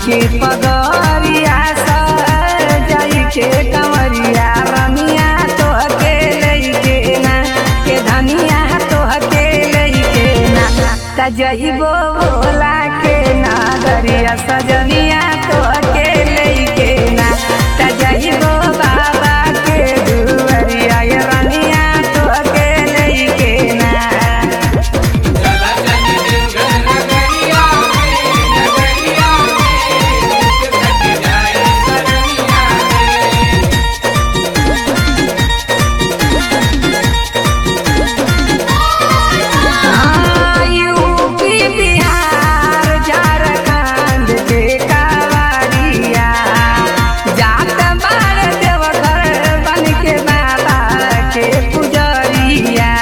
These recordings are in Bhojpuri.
के पगरिया सजाई के कंवरिया रमिया तोहके लइके ना के धनिया तोहके लइके ना तजइबो भोला के नागरिया सजनिया तोहके लइके ना तजइबो बाबा के दुवरिया ये रनिया तोहके लइके ना चला चली देवघर नगरिया में नगरिया में घट जाए सरनिया में यूपी बिहार झारखंड के कावड़िया जात बार देवघर बन के बाबा के पुजरिया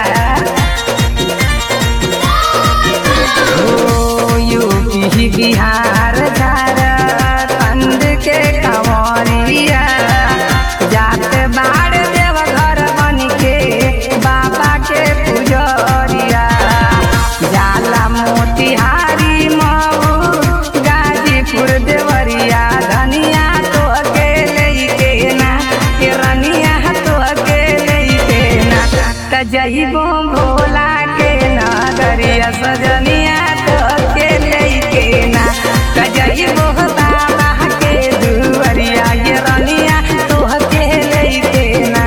ओ यूपी बिहार झारखंड के कावड़िया जात बार देवघर बन के बाबा के पुजरिया जाला मोतिहारी मऊ गाजीपुर देवरिया धनिया तो अकेले के ना के रनिया तो अकेले के ना त जइबो भोला के नगरिया सजनिया तो अकेले के ना त जइबो बाबा के दुवरिया ये रनिया तो अकेले के ना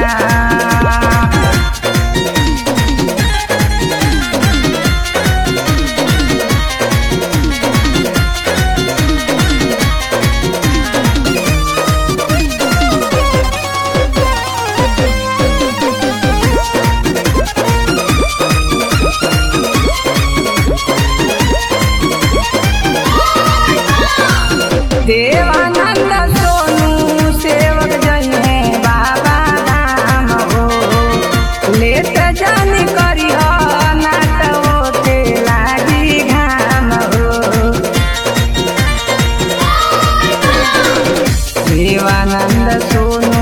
देवानंद सोनू सेवक जइहे बाबा धाम हो लेत जान करी नाट ओते लागी घाम हो देवानंद सोनू